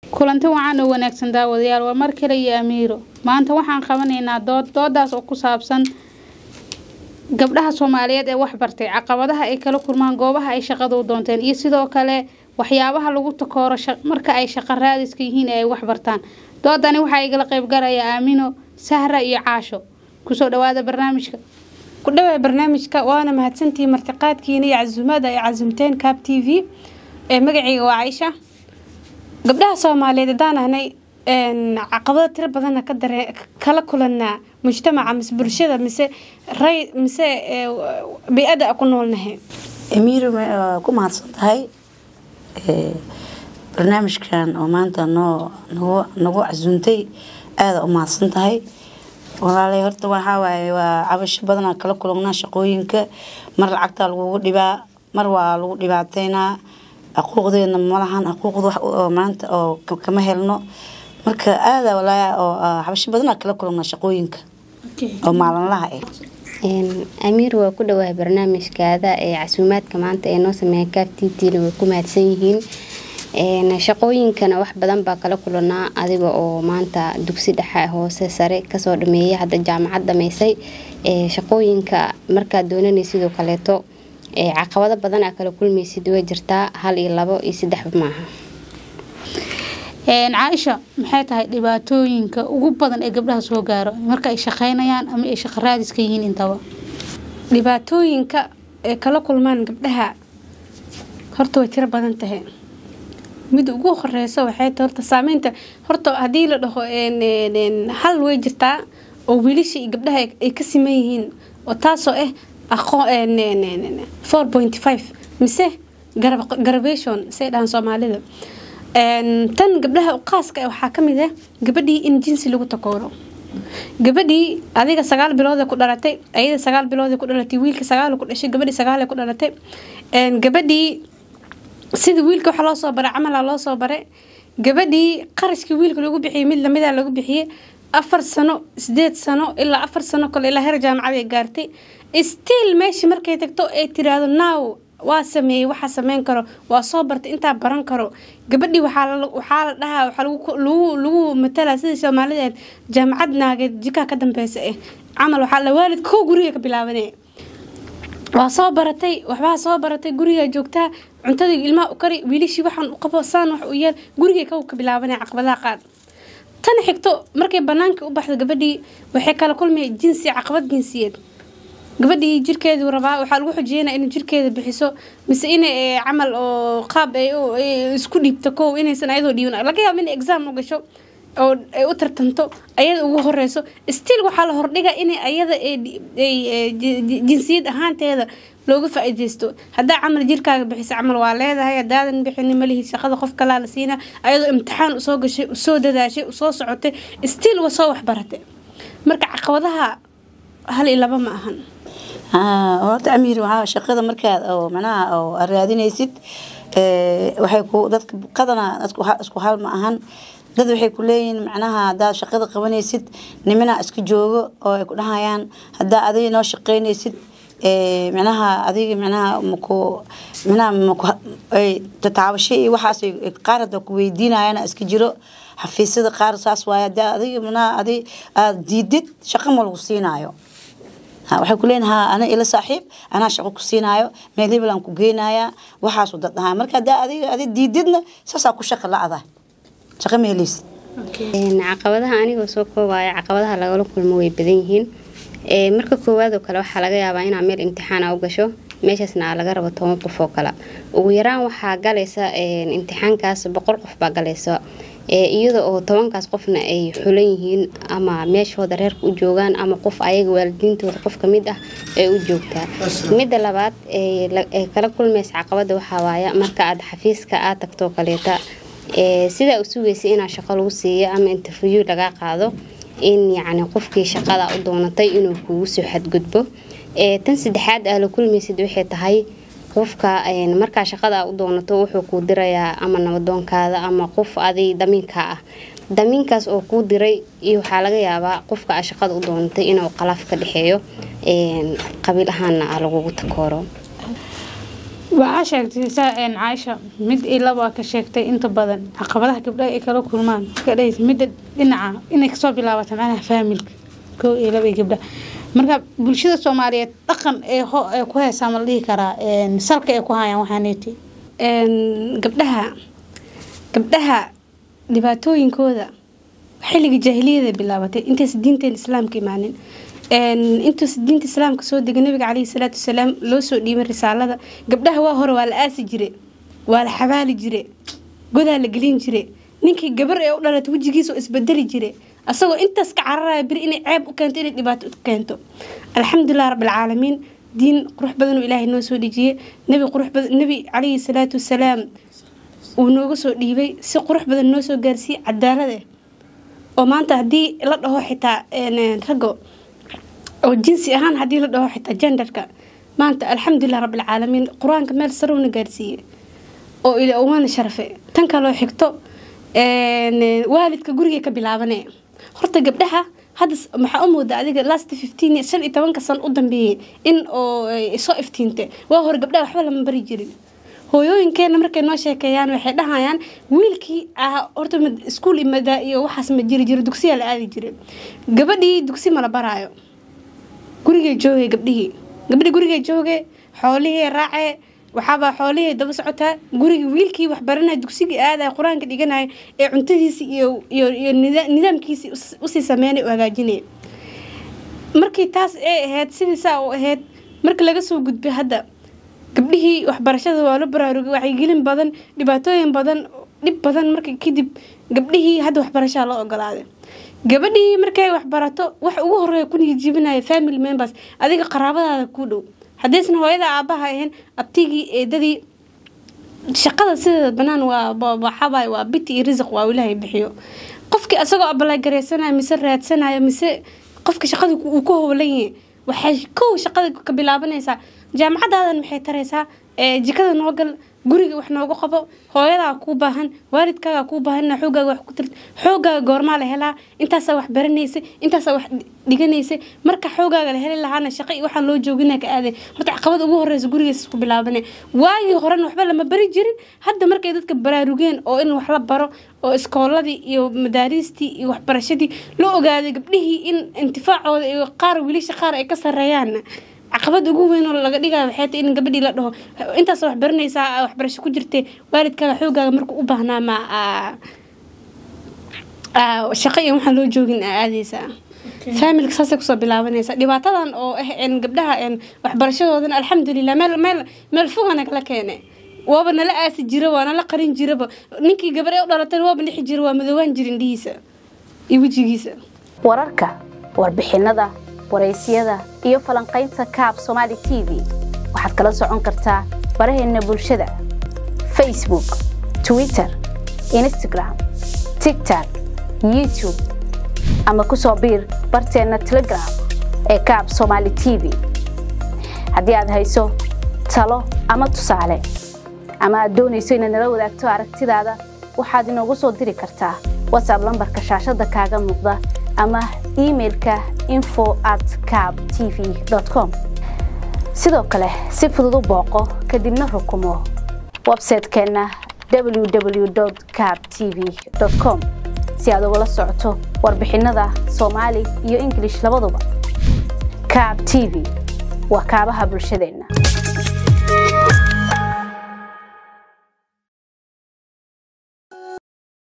kulanti wacan oo wanaagsan daawadayaal waa mar kale iyo amiiro maanta waxaan qabanaynaa dood doodaas oo ku saabsan gabdhaha soomaaliyeed ee waxbartay caqabadaha ay kala kulmaan goobaha ay shaqada u doonteen iyo sidoo kale waxyaabaha lagu takooro marka ay shaqo raadiska yihiin ee ay waxbartaan doodani waxaa igala qeybgalaya aamino sahra iyo caasho kusoo dhawaada barnaamijka ku dhawaa barnaamijka waana mahadsantihiin martiqaadkiina iyo casuumada ay casumteen cab t v ee magaceyga waa caisha gabdhaha soomaaliyeed haddaan ahnay caqabado tiro badanna ka dare kala kulanaa mujtamaca mise bulshada mise ray mise bay-ada ku noolnahay amiiro ku mahadsan tahay barnaamijkan oo maanta noo nagu nagu casuuntay aada u mahadsan tahay walaalay horta waxaa waaye waa cabasho badanaa kala kulanaa shaqooyinka mar lacagtaa lagugu dhibaa mar waa lagu dhibaateynaa xuquuqdeena malahan xuquuqda wax oo maanta oo kama helno marka aada walaa oo xabasho badanaa kala kulanaa shaqooyinka oo maalinlaha ah amiir waa ku dhawahay barnaamijkaada ee casuumaadka maanta ee noo sameeya kaaf t t-na way ku mahadsan yihiin shaqooyinkana wax badan baa kala kulanaa adiga oo maanta dugsi dhexe hoose sare kasoo dhameeyay hadda jaamacad dhameysay shaqooyinka markaad doonanay sidoo kaleeto caqabado badan aa kala kulmaysid way jirtaa hal iyo labo iyo saddexba maaha caaisha maxay tahay dhibaatooyinka ugu badan ee gabdhaha soo gaaro marka ay shaqeynayaan ama ay shaqo raadiska yihiin intaba dhibaatooyinka ee kala kulmaan gabdhaha horta way tiro badan tahay mid ugu horeysa waxay tahay horta saameynta horta haddii la dhaho hal way jirtaa oo wiilasha iyo gabdhaha ay ka siman yihiin oo taasoo ah aqoon four point five mise garabation say dhahaan soomaalida tan gabdhaha qaaska waxaa kamid ah gabadhii in jinsi lagu takooro gabadhii adiga sagaal bilood ku dhalatay ayada sagaal bilood ku dhalatay wiilka sagaal ku dhashay gabadhii sagaal ku dhalatay gabadhii sida wiilka waxa loo soo baray camala loo soo baray gabadhii qarashkii wiilka lagu bixiyay mid lamida lagu bixiyay afar sano sideed sano ilaa afar sano kale ilaa heer jaamacad ay gaartay stiil meesha markay tagto ay tiraahdo now waa sameeyey waxaa sameyn karo waa soo bartay intaa baran karo gabadhii waxaa la dhahaa waxaa lagu matalaa sidii soomaalideed jaamacad naageed jikaa ka dambeysa eh camal waxaa la waalid kow guriga ka bilaabanaya waa soo baratay waxbaa soo baratay gurigaa joogtaa cuntadii ilmaha u kari wiilishii waxaan u qabo saan wax u yeel gurigay kow ka bilaabanaya caqabadaha qaad tan xigto markay banaanka u baxdo gabadhii waxay kala kulmaya jinsi caqabad jinsiyeed gabadhii jirkeedu rabaa waxaa lagu xujeynaa inay jirkeeda bixiso mise inay camal oo qaab ay isku dhiibto kow inaysan ayadoo dhiibin laga yaabo inay exam u gasho oo ay u tartanto ayada ugu horeyso stiil waxaa la hordhiga inay ayada jinsiyad ahaanteeda looga faa-ideysto haddaa camal jirkaaga bixisa camal waa leedahay hadaadan bixini malihi shaqada qof kalaa la siina ayadoo imtixaan usoo gashay usoo dadaashay usoo socotay stiil waa soo waxbaratay marka caqabadaha hal iyo laba ma ahan horta amiir waxaa shaqada markaad oo manaha oo raadinaysid waxay ku dadka qadana isku hal ma ahan dad waxay ku leeyihiin macnaha haddaad shaqada qabanaysid nimana iska joogo oo ay ku dhahayaan haddaa adiga noo shaqeynaysid micnaha adiga micnaha maku micnaha maku tataabasho iyo waxaas qaar hadda ku weydiinayana iska jiro xafiisyada qaar saas waaye haddaa adiga micnaha adi aada diidid shaqo ma lagu siinaayo waxay ku leeyihin ha ana ila saaxiib anaa shaqo ku siinaayo meel hebel aan ku geynayaa waxaasu dad dhahaa marka haddaa adiga adi diididna saasaa ku shaqa la-ada shaqo ma helaysid caqabadaha anigoo soo koobaya caqabadaha lagala kulmo way badan yihiin marka koowaad oo kale waxaa laga yaabaa inaa meel imtixaana u gasho meeshaasna laga rabo toban qof oo kale ugu yaraan waxaa galaysa imtixaankaas boqol qof baa galaysa iyada oo tobankaas qofna ay xulan yihiin ama meeshooda reerka u joogaan ama qof ayaga waalidiintooda qof kamid ah ee u joogtaa midda labaad ee kala kulmaysa caqabada waxaa waaya marka aad xafiiska aad tagtoo kaleeta sidaa u sugaysa inaa shaqo lagu siiyo ama interview laga qaado in yacni qofkii shaqada u doonatay inuu kugu soo xadgudbo tan saddexaad aa la kulmaysid waxay tahay qofka markaa shaqada u doonato wuxuu kuu dirayaa ama nabadoonkaada ama qof aday damiinka ah damiinkaas oo kuu diray iyo waxaa laga yaabaa qofka aa shaqada u doonatay inuu qalaaf ka dhexeeyo qabiil ahaana lagugu takooro waxaa sheegtay saa een caaisha mid iyo laba ka sheegtay inta badan caqabadaha gabdhaha ay kala kulmaan ka dhahaysa midda dhinaca inay kasoo bilaabata macnaha faamilka koo iyo laba iyo gabdhaha marka bulshada soomaaliyeed dhaqan ee ho ee ku heesaa ma la dhihi karaa een salka ay ku hayaan waxaaneeti Een, gabdhaha gabdhaha dhibaatooyinkooda xilliga jaahiliyada bilaabatay intaysa diinteen islaamka imaanin Een, intuusa diinta islaamka soo degay nabiga caleyhi salaatu wasalaam loo soo dhiibay risaalada gabdhaha waa hore waa la aasi jire waa la xabaali jire godaa la gelin jire ninkii gabar ee u dhalatay wejigiisa oo isbedeli jire asagoo intaas ka cararaya beri inay ceeb u keento inay dhibaato u keento alxamdulilah rabbilcaalamiin diin qurux badan oo ilaahay noo soo dhejiyey nabi qurux badan nabi caleyhi salaatu wasalaam uu nooga soo dhiibay si qurux badan noo soo gaarsiiyey cadaalad eh oo maanta haddii la dhaho xitaa een, raggo oo jinsi ahaan haddii la dhaho xitaa genderka maanta alxamdulilah rabbilcaalamiin qur-aanka meel sare una gaarsiiyey oo ila waana sharafe tan kaloo xigto een, waalidka guriga ka bilaabane horta gabdhaha hadda s- maxaa u mooda adiga last fifteen shan iyo tobanka sano u dambeeyey in oo ay soo iftiinte waa hore gabdhaha waxba lama bari jirin hooyooyinkeena markay noo sheekeeyaan waxay dhahayaan wiilkii ah horta mad- iskuul imada iyo waxaas ma jiri jiro dugsiyaa la aadi jiray gabadhii dugsi ma la baraayo gurigay joogay gabdhihii gabdhi gurigay joogay xoolihii raacee waxaabaa xoolihii daba socotaa gurigii wiilkii waxbaranaya dugsigii aadaya qur-aanka dhiganaya ee cuntadiisi iyo iyo iyo nida- nidaamkiisii us- usii sameynay u hagaajinaya markii taas ay ahayd sidii saa u ahayd marka laga soo gudbay hadda gabdhihii waxbarashada waa la baraarugay wacyigelin badan dhibaatooyin badan dhib badan marka kadib gabdhihii hadda waxbarashaa loo ogolaaday gabadhii markay waxbarato wax ugu horeeya ku niyadjibinaya family members adiga qaraabadaada kuu dhow haddaysan hooyada aabaha ahayn abtigii eedadii shaqada sideeda banaan waa ba- waxaabay waa biti iyo risiq waa ilaahay bixiyo qofkii asagoo abalagareysanayo mise raadsanayo mise qofka shaqada ku- uu ku howlan yahay waxay kow shaqada ka bilaabanaysaa jaamacadaadan maxay taraysaa ee jikada noo gal guriga wax nooga qabo hooyadaa kuu baahan waalidkaagaa kuu baahan inaa xoogaaga wax ku tirt xoogaaga goormaa la helaa intaasaa wax baranaysay intaasaa wax dhiganaysay marka xoogaaga la heli lahaana shaqo iyo waxaan loo joogina ka aaday horta caqabada ugu horeysa gurigaas ku bilaabane waagii horena waxba lama bari jirin hadda markay dadka baraarugeen oo in wax la baro oo iskooladii iyo madaariistii iyo waxbarashadii loo ogaaday gabdhihii in intifaacooda iyo qaar wiilasha qaar ay ka sareeyaan caqabad ugu weyn oo laga dhigayo waxay tahay in gabadhii la dhaho intaas wax baranaysaa waxbarasho ku jirtay waalidkaaga xoogaaga markuu u baahnaa ma aa- aa, shaqo iyo waxaan loo joogin aa aadaysaa faamilka saasay kusoo bilaabanaysa dhibaatadan oo ah een gabdhaha een waxbarashadoodan alxamdulilah meel meel meel foga nagala keenay waaba nala aasi jira waa nala qarin jiraba ninkii gabar ee u dhalatay waaba dhixi jira waa madoobaan jira indhihiisa iyo wejigiisa wararka warbixinada waraysyada iyo falanqaynta kaab somaali t v waxaad kala socon kartaa baraheena bulshada facebook twitter instagram tiktok youtube ama ku soo biir barteena telegram ee kaab somaali t v haddii aad hayso talo ama tusaale ama aad doonayso inaad nala wadaagto aragtidaada waxaad inoogu soo diri kartaa whatsapp lambarka shaashada kaaga muuqda ama emailka info at cab tv com sidoo kale si fudud u booqo kadibna rukumo website-keenna www cab tv com si aad ugala socoto warbixinada soomaali iyo ingilish labaduba cab tv waa kaabaha bulshadeenna